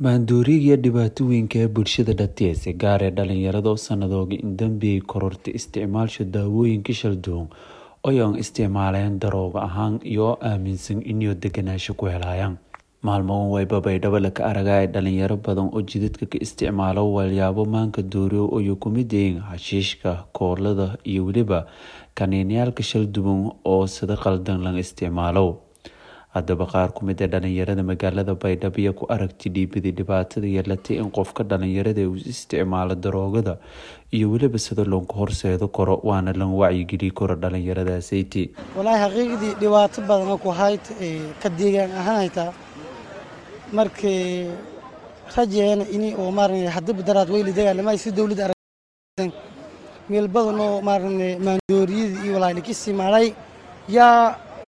Maandooriga dhibaatooyinka ee bulshada dhexdeeda, gaar ahaan dhalinyarada sanadooda dambe korortay isticmaalka daawooyinka kala duwan oo ay isticmaalayaan daroogo ahaan iyagoo aaminsan inay degenaansho ku helayaan. Maalmahan way baydhabo ka aragaya dhalinyaro badan oo jidadka ka isticmaala waxyaabo maanka dooriyo oo ay ka mid yihiin xashiishka, koolada iyo weliba kaniiniyaal kala duwan oo sida khaldan loo isticmaalo. Haddaba qaar ka mid ah dhalinyarada magaalada Baydhabo ayaa ku aragti dhiibay dhibaatada yeelatay in qofka dhalinyarada uu isticmaalo daroogada iyo weliba sida looga horseedi karo waana la wacyigelin karo dhalinyaradaasaytii. walaahi xaqiiqdii dhibaato badan oo ku hayd ka deegaan ahaan haytaa markii rajeena ini oo maarne hadaba daraad weyli dagaalamay si dowladda aragtay meel badan oo maarne maandooriyada iyo walaahi ka isticmaalay yaa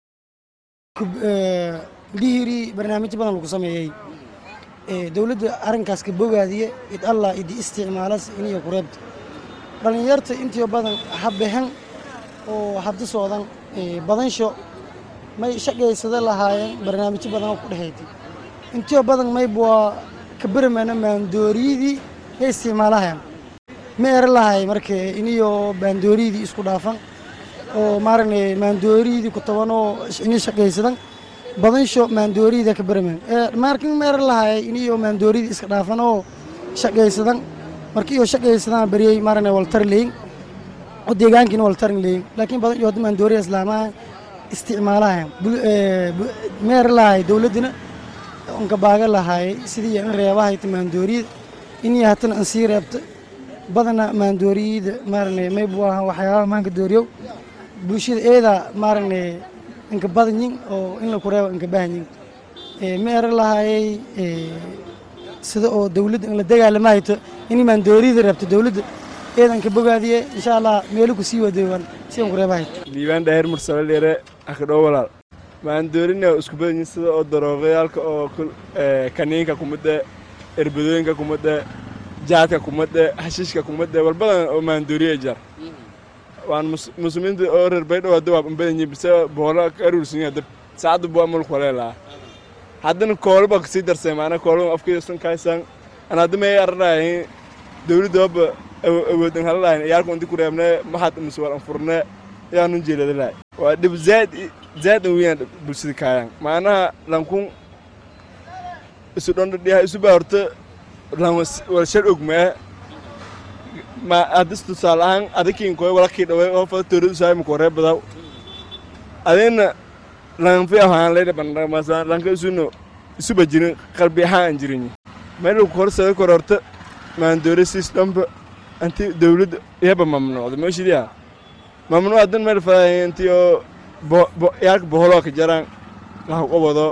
lihiri barnaamijyo badan lagu sameeyey dowladda arrinkaas ka bogaadiye id allah idi isticmaalas iniyo ku reebta dhalinyarta intii badan habehen oo habda soodan badansho may shaqaysada lahaayeen barnaamijyo badan oo ku dhexeeytay intii badan mayb waa ka bermana maandooriyadii ya isticmaalahayan ma era lahay marka iniyo maandooriyadii isku dhaafan oo maarane maandooriyadii ku tabanoo ini shaqaysadan badansho maandooriyada ka berman markin ma era lahay iniyo maandooriyadii iska dhaafan oo shaqaysadan marka iyo shaqaysadan bariyay maarane waltar leeyin oo deegaankiina waltarin leeyin laakiin badan iyo hadda maandooriya islaamaha isticmaalahayan ma era lahay dowladdina onka baaga lahaay sidii in reebahayta maandooriyada inii hatana an sii reebta badana maandooriyada maarane maybu ahaa waxyaabaha maanka dooriyow bulshada eeda maarane inka badanyin oo in laku reebo inka bahanyin ma era lahaayay sida oo dowladda in la dagaalamahayto inii maandooriyada reebta dowladda eedan ka bogaadiye insha allah meelo ku sii wadoowan si an ku reebahayto liibaan dhaahir mursale dheere akadhow walaal maandoorina isku badanyihin sida oo darooqayaalka oo kaniinka kumadhe erbadooyinka kumadhe jaadka kumadhe xashiishka kumadhe walbadan oo maandooriya jar waan muslimiinta oo reer baydhow hadda waa badanyihin bise boola ka aruursanyihin hadda saacadda bua mulku waleelaa haddana koolaba kasii darsay maana koolaba afkaysan kaysaan an hadda may aranayin dowladda haba awoodan halalahayn iyaalka inti ku reebne maxaad muswal anfurne yaanun jeeladalahay waa dhib zaad zaad an weeyaan bulshada kaayaan maanaha lankun isu dhondhadhiyaha isu baa horta lan wal shal ogmaa ma haddis tusaale ahaan adikiin koy walakii dhaway oo fada tooradu saay ma koree badaw adina lanfi ahaan leydha bandhamasa lanka isuno isu bajirin qalbi ahaan aan jirin meel ku horsada kor horta maandoore siis dhanba anti dowladda iyaba mamnuucda meeshidiya mamnuuc hadan meel fadahay intii oo yaalka boholoo ka jaraan laha qabado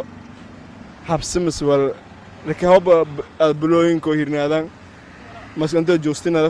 habsimas wal lakahoba bulooyinkoo hirnaadaan maskantoo joostinada